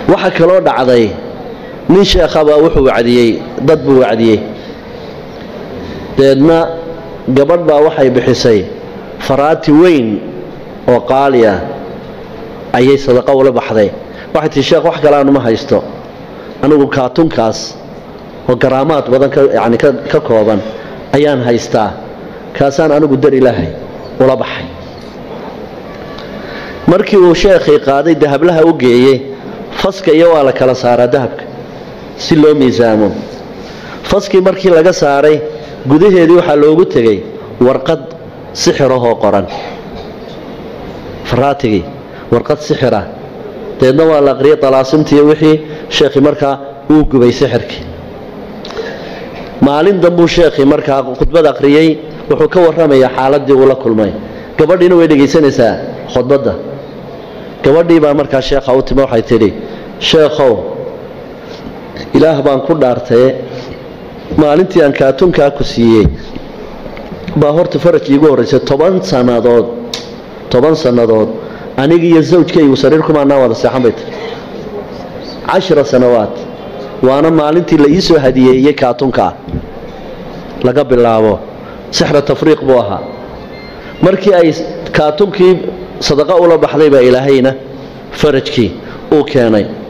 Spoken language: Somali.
waxaa kaloo dhacday nin sheekhabaa wuxuu wacdiyey dad buu wacdiyey deedna gabadh baa waxay bixisay faraati weyn oo qaali ah ayay sadaqo ula baxday waxay tihi sheekh wax kale aanuma haysto anigu kaatunkaas oo garaamaad badan yani ka kooban ayaan haystaa kaasaan anigu dar ilaahay ula baxay markii uu sheekhii qaaday dahablaha u geeyey faska iyo waa la kala saaraa dahabka si loo miisaamo faskii markii laga saaray gudaheedii waxaa loogu tegey warqad sixirahoo qoran faraatigii warqad sixira deedna waa la aqriyay dalaasimtiiyo wixii sheekhii markaa uu gubay sixirkii maalin dambuu sheekhii markaa khudbad aqriyey wuxuu ka warramayaa xaaladii uu la kulmay gabadhiina way dhegaysanaysaa khudbadda gabadhii baa markaa sheekha u timi waxay tidhi sheekhow ilaah baan ku dhaartaye maalintii aan kaatunkaa ku siiyey baa horta faraj iigu horraysay toban sannadood toban sannadood aniga iyo zawjkaygu sariir kumaanaa wada seexan bay tiri cashara sanawaad waana maalintii la ii soo hadiyeeyey kaatunkaa laga bilaabo sixra tafriiq buu ahaa markii ay kaatunkii sadaqa ula baxday baa ilaahayna farajkii uu keenay